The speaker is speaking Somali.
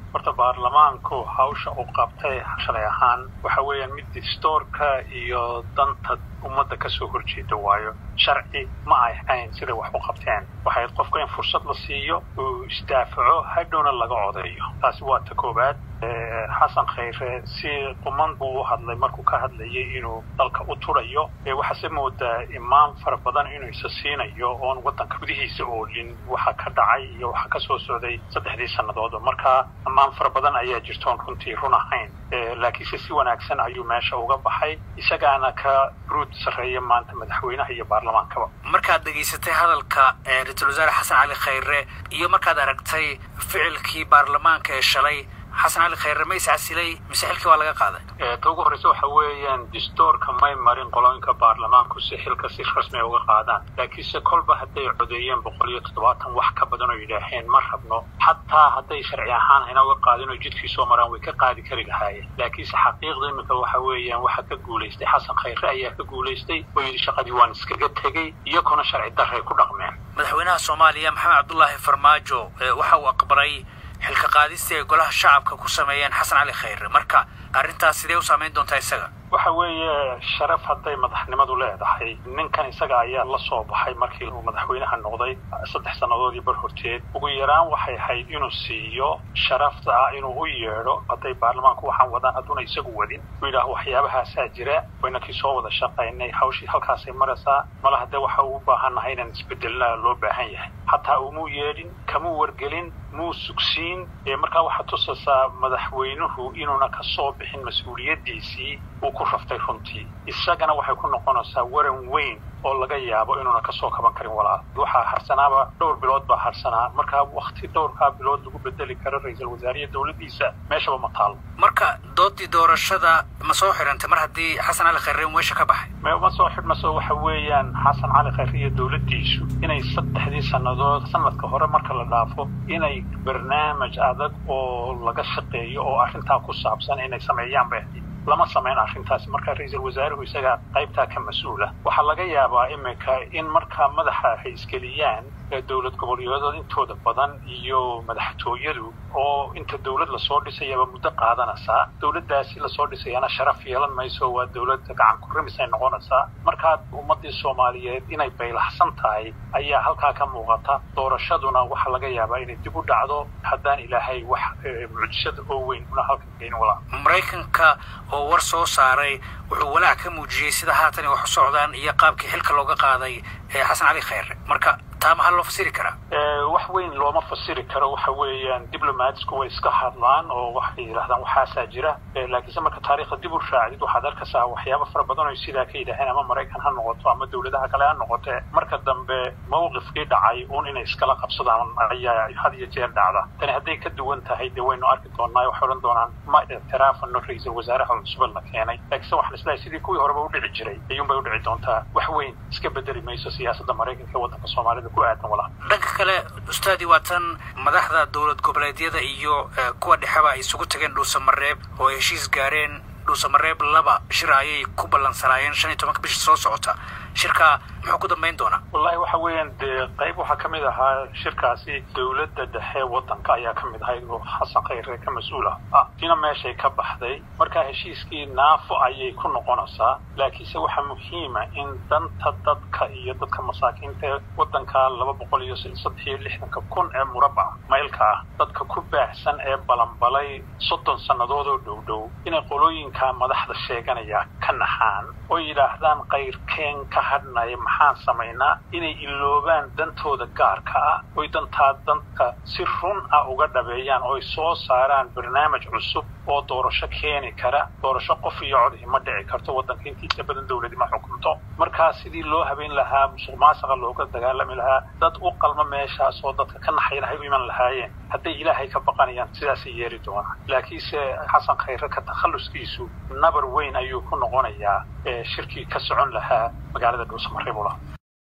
horta baarlamaanku hawsha uu qabtay shalay ahaan waxa weeyaan mid distoorka iyo danta ummadda kasoo horjeeda waayo sharci ma ay ahayn siday wax u qabteen waxay qofka in fursad la siiyo uu isdaafaco hadhowna laga codeeyo taasi waa ta koowaad xasan khayre si quman buu u hadlay markuu ka hadlayay inuu dalka u turayo waxaase moodaa imaan fara badan inuu isa siinayo oon waddanka gudihiisa oolin waxa ka dhacay iyo waxa ka soo socday saddexdii sannadood markaa ammaan fara badan ayaa jirtoon runtii run ahayn laakiinse si wanaagsan ayuu meesha uga baxay isagaana ka ruud sarreeya maanta madaxweynaha iyo baarlamaankaba markaad dhegaysatay hadalka ra-iisul wasaare xasan cali khayre iyo markaad aragtay ficilkii baarlamaanka ee shalay xasan cali khayre ma iscasilay mise xilkii waa laga qaaday ta ugu horreysa waxa weeyaan distoorka may marin qolooyinka baarlamaanku si xilka si rasmi uga qaadaan laakiinse kolba hadday codeeyeen boqol iyo toddobaatan wax ka badan oo yidhaaheen ma rabno xataa hadday sharci ahaan hayna uga qaadin oo jidkii soo maraan way ka qaadi kari lahaayeen laakiinse xaqiiqda iminka waxa weeyaan waxa ka guulaystay xasan khayre ayaa ka guulaystay oo yidhi shaqadii waan iskaga tegey iyakuna sharci darray ku dhaqmeen madaxweynaha soomaaliya maxamed cabdullaahi farmaajo waxa uu aqbalay xilka qaadistii ay golaha shacabka ku sameeyeen xasan cali khayre marka arrintaas sidee u saamayn doontaa isaga waxa weeye sharaf hadday madaxnimadu leedahay ninkan isaga ayaa la soo baxay markii uu madaxweynaha noqday saddex sannadoodii bar horteed ugu yaraan waxay ahayd inuu siiyo sharafta ah inuu u yeedho hadday baarlamaanku waxaan wadaan hadduuna isagu wadin uu yidhaaho waxyaabahaasaa jira waynakii soo wada shaqaynay hawshii halkaasay maraysaa mala haddee waxa uu u baahannahay inaan isbedelnaa loo baahan yahay xataa umuu yeedhin kamuu wargelin muu sugsiin markaa waxaa tusaysaa madaxweynuhu inuuna ka soo bixin mas-uuliyaddiisii uu ku raftay runtii isagana waxay ku noqonaysaa waran weyn oo laga yaabo inuuna kasoo kaban karin walaal waxaa harsanaaba dhowr bilood baa harsanaa markaa wakti dhowrkaa bilood lagu bedeli karo ra-iisul wasaariya dowladdiisa meeshaba ma taalo marka doodii doorashada ma soo xidhantay mar haddii xasan cali khayre uu meesha ka baxay ma soo xidhmaso waxa weeyaan xasan cali khayre iyo dowladdiisu inay saddexdii sannadood sanadka hore marka la dhaafo inay barnaamij adag oo laga shaqeeyo oo arrintaa ku saabsan inay sameeyaan bay ahayd lama samayn arrintaasi markaa ra-iisul wasaaruhu isaga qaybtaa ka mas-uula waxaa laga yaabaa iminka in markaa madaxa ay isgeliyaan dowlad goboleedyada intooda badan iyo madaxtooyadu oo inta dowlad lasoo dhisayaba muddo qaadanaysaa dowladdaasi lasoo dhisayana sharaf yeelan mayso waa dowlad gacan ku rimisay noqonaysaa markaa ummaddii soomaaliyeed inay baylaxsan tahay ayaa halkaa ka muuqata doorashaduna waxaa laga yaabaa inay dib u dhacdo haddaan ilaahay wax mucjisada oo weyn una halkan geyn walaa maraykanka oo war soo saaray wuxuu walaac ka muujiyey sida haatan ay wax u socdaan iyo qaabkii xilka looga qaaday xasan cali khayre marka taa maxaa loo fasiri karaa wax weyn looma fasiri karo waxa weeyaan diblomatisku way iska hadlaan oo waxay yidhahdaan waxaasaa jira laakiinse marka taariikhda dib u raacdid waxaad arkaysaa waxyaaba fara badan oo sidaa ka yidhaaheen ama maraykan ha noqoto ama dowladaha kale ha noqote marka dambe mawqifkii dhacay uun inay iskala qabsadaan ayaa had iyo jeer dhacda tani hadday ka duwan tahay dee waynu arki doonaa waxay odhan doonaan ma ictiraafano ra-iisul wasaaraha cusubad la keenay laakiinse waxaan islahay sidii kuwii horeba u dhici jiray ayuunbay u dhici doontaa wax weyn iska bedeli mayso siyaasadda maraykanka ee waddanka soomaalida dhanka kale ustaadi waa tan madaxda dowlad goboleedyada iyo kuwa dhexeba ay isugu tageen dhuusamareeb oo ay heshiis gaareen dhuusamareeb laba shir ayay ku ballansanaayeen shan iyo tobanka bisha soo socota shirka muxuu ku dambayn doonaa wallahi waxa weeyaan dee qayb waxaa ka mid ahaa shirkaasi dowladda dhexe waddanka ayaa ka mid ahayd oo xasan khayre ka mas-uul ah tina meeshay ka baxday markaa heshiiskii naafo ayay ku noqonaysaa laakiinse waxaa muhiima in danta dadka iyo dadka masaakiinta ee waddanka laba boqol iyo saddex iyo lixdanka kun ee murabbaca maylka ah dadka ku baahsan ee balanbalay soddon sannadood oo dhow dhow inay qolooyinka madaxda sheeganaya ka naxaan oo yidhaahdaan kayrkeen ka hadhnaya maxaan samaynaa inay iloobaan dantooda gaarka ah oy dantaa danka si run ah uga dhabeeyaan ooy soo saaraan barnaamij cusub oo doorasho keeni kara doorasho qof iyo cod ima dhici karto waddanka intiisa badan dowladi ma xukunto markaa sidii loo habeyn lahaa musuq maasaqa looga dagaalami lahaa dad u qalma meeshaas oo dadka ka naxaynahay u iman lahaayeen hadday ilaahay ka baqanayaan sidaasay yeeri doonaan laakiinse xasan khayre ka takhalluskiisu nabar weyn ayuu ku noqonayaa shirkii ka socon lahaa magaalada dhuusamareebula